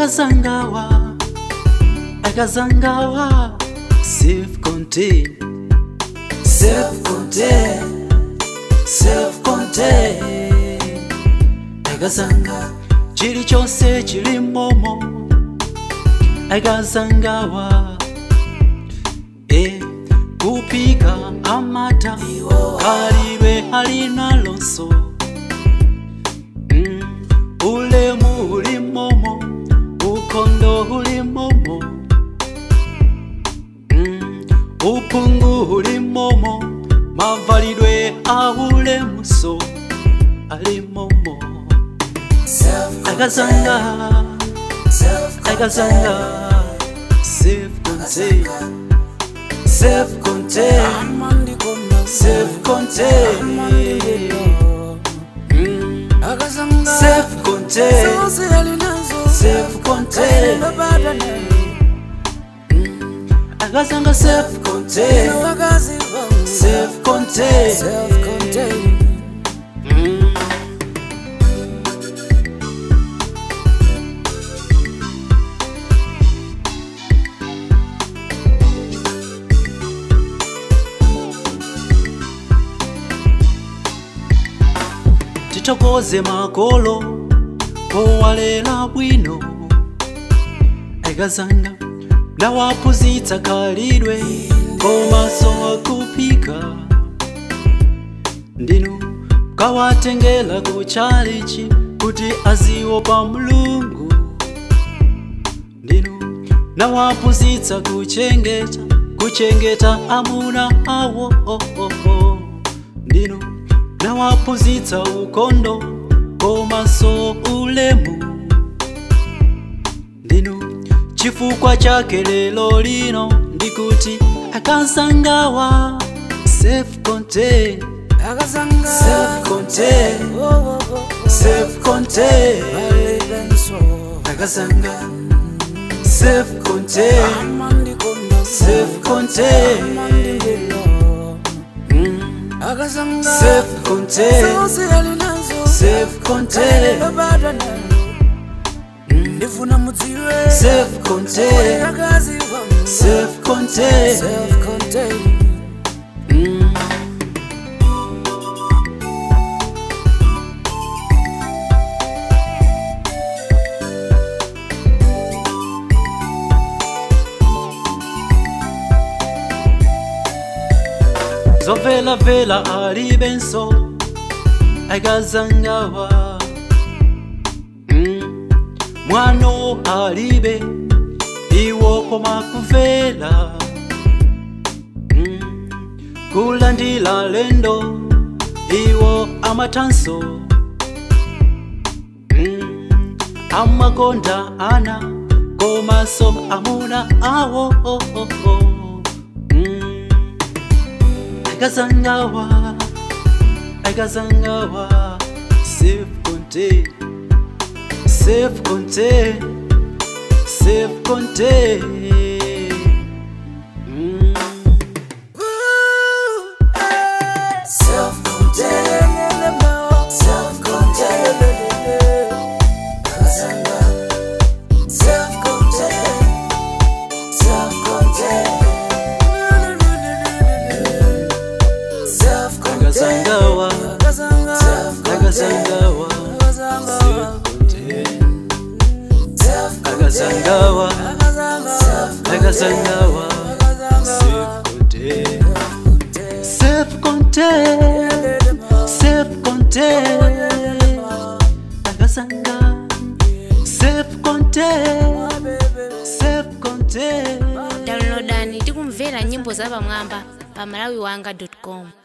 akazangawa akazangawa self contained self contained self contained akazanga chilichonse chili momo akazangawa e kupika amata kalidwe halinalonso mm, ulemu uli momo ukondo uli momo mm, upungu uli momo mavalidwe aulemuso ali momo akazanga akazanga self-contained self-contained self-contained mm, self-contained self-contained akazanga self-contained self-contained mm. titokoze makolo powalela bwino akazanga nawapuzitsa kalidwe komaso akupika ndinu kawatengela kuchalichi kuti aziopa mulungu ndinu nawapuzitsa kuchengeta kuchengeta amuna awo oh, oh, oh. ndinu nawapuzitsa ukondo komaso ulemu ndinu chifukwa chake lelo lino ndikuti akazangawa self-contained self-contained self-contained akazanga self-contained self-contained mm. self-contained self-contained ndifuna mudziwe self-contained akazi wangu self-contained self-contained mm. zovelavela alibenso akazangawa mm. mwano alibe iwo koma kuvela mm. kulandila lendo iwo amatanso mm. amakonda ana komaso amuna awo oh, oh, oh. Mm. akazangawa akazangawa self-contained self-contained self-contained mm. akazangawa akazangawa self-contained akazangawa akazangawa self-contained self-contained self-contained akazanga self-contained self-contained downloadani tikumvera nyimbo zapamwamba pa malawiwanga com